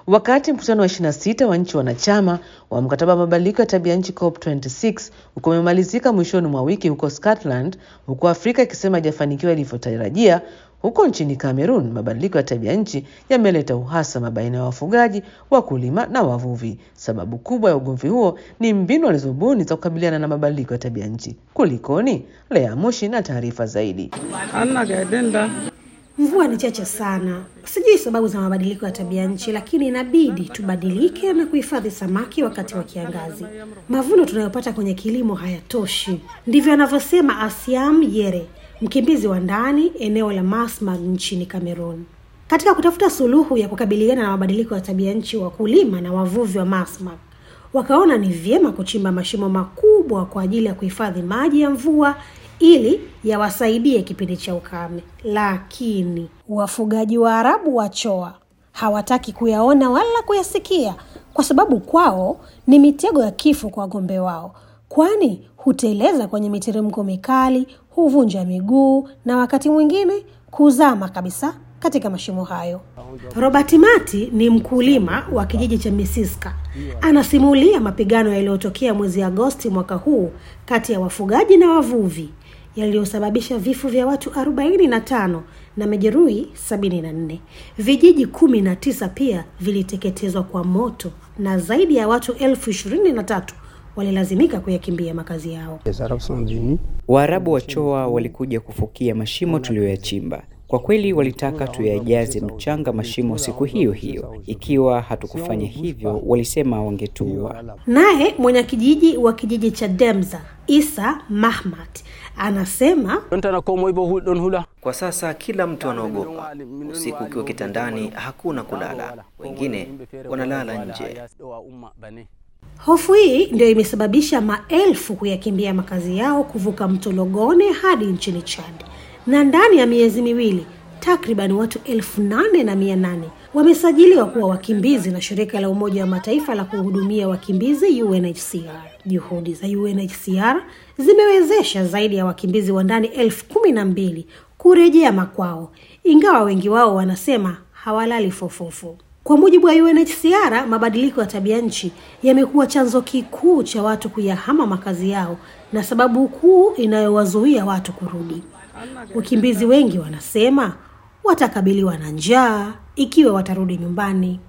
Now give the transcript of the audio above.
Wakati mkutano wa 26 wa nchi wanachama wa mkataba wa mabadiliko ya tabia nchi COP26 uko umemalizika mwishoni mwa wiki huko Scotland, huku Afrika ikisema haijafanikiwa ilivyotarajia. Huko nchini Cameroon, mabadiliko ya tabia nchi yameleta uhasama baina ya wafugaji, wakulima na wavuvi. Sababu kubwa ya ugomvi huo ni mbinu walizobuni za kukabiliana na mabadiliko ya tabia nchi. Kulikoni? Lea Mushi na taarifa zaidi. Mvua ni chache sana. Sijui sababu za mabadiliko ya tabia nchi, lakini inabidi tubadilike na kuhifadhi samaki wakati wa kiangazi. Mavuno tunayopata kwenye kilimo hayatoshi. Ndivyo anavyosema Asiam Yere, mkimbizi wa ndani eneo la Masmag nchini Cameroon. Katika kutafuta suluhu ya kukabiliana na mabadiliko ya tabia nchi, wakulima na wavuvi wa Masmag wakaona ni vyema kuchimba mashimo makubwa kwa ajili ya kuhifadhi maji ya mvua ili yawasaidie kipindi cha ukame. Lakini wafugaji wa Arabu wa Choa hawataki kuyaona wala kuyasikia, kwa sababu kwao ni mitego ya kifo kwa ng'ombe wao, kwani huteleza kwenye miteremko mikali, huvunja miguu na wakati mwingine kuzama kabisa katika mashimo hayo. Robert Mati ni mkulima wa kijiji cha Misiska. Anasimulia mapigano yaliyotokea mwezi Agosti mwaka huu kati ya wafugaji na wavuvi yaliyosababisha vifo vya watu 45 na majeruhi 74. Vijiji kumi na tisa pia viliteketezwa kwa moto na zaidi ya watu elfu ishirini na tatu walilazimika kuyakimbia makazi yao. Waarabu wa Choa walikuja kufukia mashimo tuliyoyachimba. Kwa kweli walitaka tuyajaze mchanga mashimo siku hiyo hiyo. Ikiwa hatukufanya hivyo, walisema wangetuua. Naye mwenyekijiji wa kijiji cha Demza Isa Mahmat anasema Kwa sasa kila mtu anaogopa. Usiku ukiwa kitandani, hakuna kulala, wengine wanalala nje. hofu hii ndio imesababisha maelfu kuyakimbia makazi yao kuvuka mto Logone hadi nchini Chad, na ndani ya miezi miwili takriban watu elfu nane na mia nane wamesajiliwa kuwa wakimbizi na shirika la Umoja wa Mataifa la kuhudumia wakimbizi UNHCR. Juhudi za UNHCR zimewezesha zaidi ya wakimbizi wa ndani elfu kumi na mbili kurejea makwao, ingawa wengi wao wanasema hawalali fofofo. Kwa mujibu wa UNHCR, mabadiliko ya tabia nchi yamekuwa chanzo kikuu cha watu kuyahama makazi yao na sababu kuu inayowazuia watu kurudi. Wakimbizi wengi wanasema watakabiliwa na njaa ikiwa watarudi nyumbani.